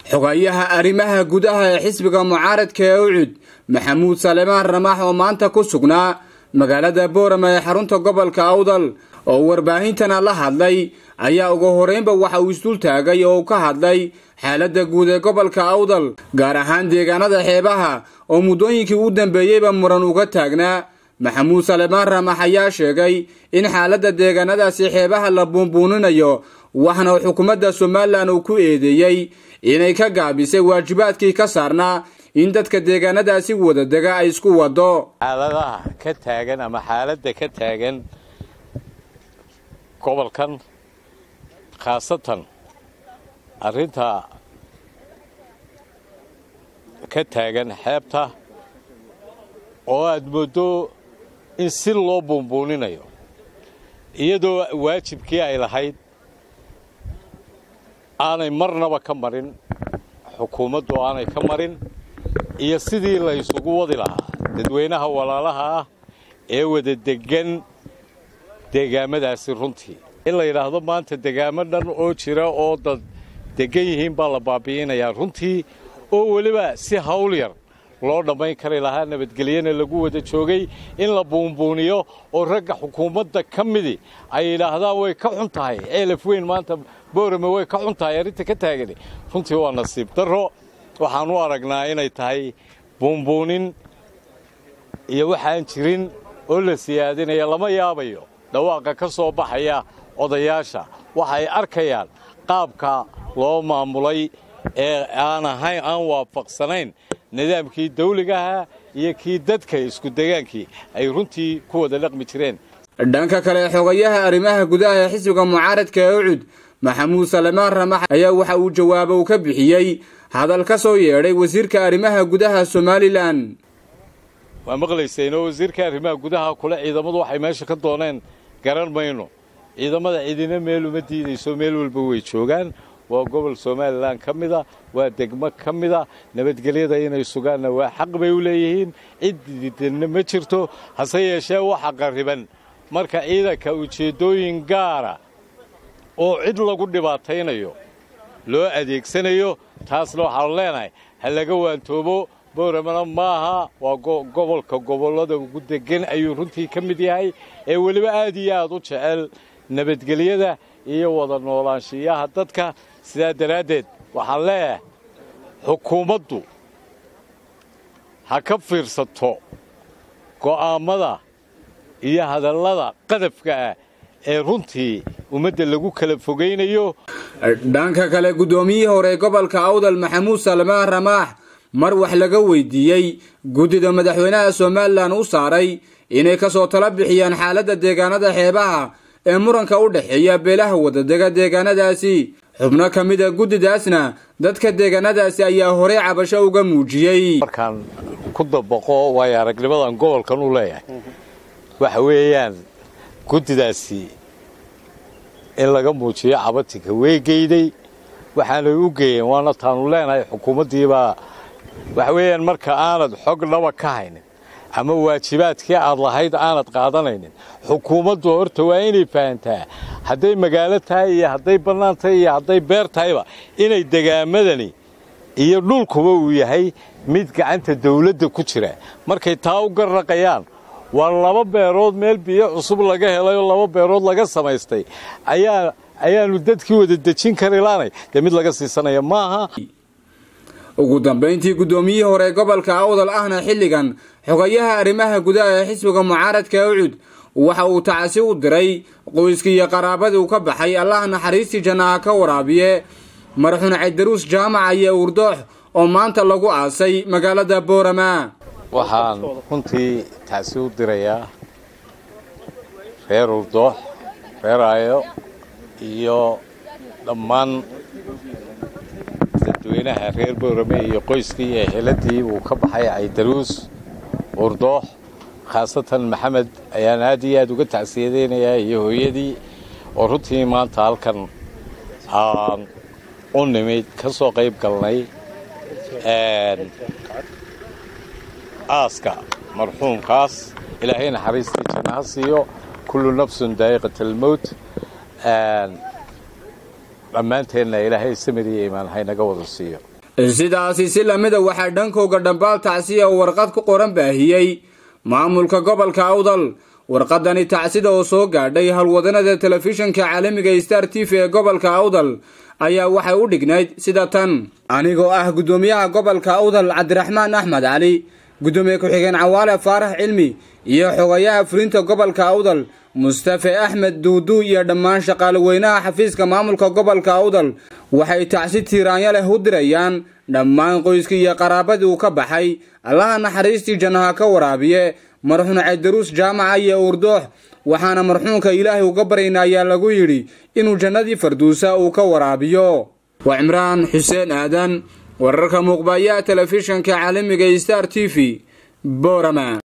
xogayaha arrimaha gudaha ee xisbiga mucaaradka ee ucud maxamuud salemaan ramax oo maanta ku sugnaa magaalada boorama ee xarunta gobolka awdal oo warbaahintana la hadlay ayaa ugu horeynba waxa uu isdul taagay oo uu ka hadlay xaaladda guud ee gobolka awdal gaar ahaan deegaanada xeebaha oo muddooyinkii u dambeeyeyba muran uga taagnaa maxamuud salemaan ramax ayaa sheegay in xaaladda deegaanadaasi xeebaha la buunbuuninayo waxna xukuumadda somalilan uu ku eedeeyey inay ka gaabisay waajibaadkii ka saarnaa in dadka deegaanadaasi wada dega ay isku wado xaaladaha ka taagan ama xaaladda ka taagan gobolkan khaasatan arrinta ka taagan xeebta oo aad mooddo in si loo buunbuuninayo iyadoo waajibkii ay lahayd aanay marnaba ka marin xukuumaddu aanay ka marin iyo sidii la isugu wadi lahaa dadweynaha walaalaha ah ee wada deggan deegaamadaasi runtii in la yidhaahdo maanta degaamo dhan oo jira oo dad deggan yihiin baa la baabi'inayaa runtii oo weliba si hawl yar loo dhammayn kari lahaa nabadgelyana lagu wada joogay in la buunbuuniyo oo ragga xukuumadda ka midi ay yidhaahdaan way ka xun tahay ceelaf weyn maanta boorame way ka xun tahay arrinta ka taagani runtii waa nasiib darro waxaan u aragnaa inay tahay buunbuunin iyo waxaan jirin oo la siyaadinaya lama yaabayo dhawaaqa ka soo baxaya odayaasha waxay arkayaan qaabka loo maamulay ee aan ahayn aan waafaqsanayn nidaamkii dawligaha iyo kii dadka isku degaankii ay runtii ku wada dhaqmi jireen dhanka kale xogayaha arrimaha gudaha ee xisbiga mucaaradka ee ucud maxamuud salemaan ramax ayaa waxa uu jawaabo u ka bixiyey hadal ka soo yeedhay wasiirka arrimaha gudaha somalilan waa maqlayseenoo wasiirka arrimaha gudaha kule ciidamadu waxay meesha ka dooneen garan mayno ciidamada cidina meel uma diidayso meel walba way joogaan waa gobol somalilan ka mida waa degmo ka mida nabadgelyada inay sugaanna waa xaq bay u leeyihiin cid diidanna ma jirto hase yeeshee waxa qarriban marka ciidanka ujeeddooyin gaara oo cid lagu dhibaataynayo loo adeegsanayo taasna waxaanu leenahay ha laga waantoobo booramana maaha waa gobolka gobollada ugu deggan ayuu runtii ka mid yahay ee weliba aad iyo aad u jecel nabadgelyada iyo wada noolaanshiyaha dadka sidaa daraaddeed waxaan leeyahay xukuumaddu ha ka fiirsato go'aammada iyo hadallada qadafka ah ee runtii ummadda lagu kala fogaynayo dhanka kale guddoomiyihii hore gobolka awdal maxamuud salmaan ramaax mar wax laga weydiiyey guddida madaxweynaha somalilan u saaray inay ka soo tala bixiyaan xaaladda deegaanada xeebaha ee muranka u dhexeeya beelaha wadadega deegaanadaasi xubno ka mid a guddidaasna dadka deegaanadaasi ayaa horey cabasho uga muujiyey markaan ku dabaqo waayo aragnimadan gobolkan u leeyahay waxa weeyaan guddidaasi in laga muujiyo cabatinka way geyday waxaanay u geeyeen waana taanu leenahay xukuumaddiibaa waxa weeyaan marka aanad xog dhaba ka haynin ama waajibaadkii aad lahayd aanad qaadanaynin xukuumaddu horta waa inay fahantaa hadday magaalo tahay iyo hadday bannaan tahay iyo hadday beer tahayba inay degaamadani iyo dhulkuba uu yahay mid gacanta dawladda ku jira markay taa u garraqayaan waa laba beerood meel biyo cusub laga helay oo laba beerood laga samaystay ayaa ayaannu dadkii wada dejin kari laanay dee mid laga siisanaya maaha ugu dambayntii guddoomiyihii hore gobolka awdal ahna xilligan xogayaha arrimaha gudaha ee xisbiga mucaaradka ee ucud waxa uu tacasi u diray qoyskii iyo qaraabadii uu ka baxay allah naxariistii jannaha ka waraabiye marxuun caydaruus jaamaca iyo urdoox oo maanta lagu aasay magaalada boorama waxaan runtii tacsi u dirayaa reer urdoox reer aayo iyo dhammaan dadweynaha reer boorame iyo qoyskii iyo heladii uu ka baxay caydaruus urdoox khaasatan maxamed ayaan aad iyo aad uga tacsiyadaynayaa iyo hooyadii oo runtii maanta halkan aan u nimid ka soo qayb galnay aaska marxuumkaas ilaahay naxariistii jannaha siiyo kullu nafsun daa'iqat almowt dhammaanteenna ilaahay samir iyo imaan haynaga wada siiyo sidaasi si lamida waxaa dhankooga dhambaal tacsiya oo warqad ku qoran baahiyey maamulka gobolka awdal warqadani tacsida oo soo gaadhay howlwadanada telefishinka caalamiga star t v ee gobolka awdal ayaa waxay u dhignayd sida tan anigoo ah guddoomiyaha gobolka awdal cabdiraxmaan axmed cali guddoomiye ku-xigeen cawaale faarax cilmi iyo xogayaha fulinta gobolka awdal mustafe axmed duudu iyo dhammaan shaqaale weynaha xafiiska maamulka gobolka awdal waxay tacsi tiiraanya leh u dirayaan dhammaan qoyskii iyo qaraabadii uu ka baxay allaha naxariistii jannaha ka waraabiye marxuun caydaruus jaamaca iyo urdoox waxaana marxuunka ilaahay uga baryayna ayaa lagu yidhi inuu jannadii farduusa uu ka waraabiyo waa cimraan xuseen aadan wararka muuqbayaha telefishinka caalamiga star t v borama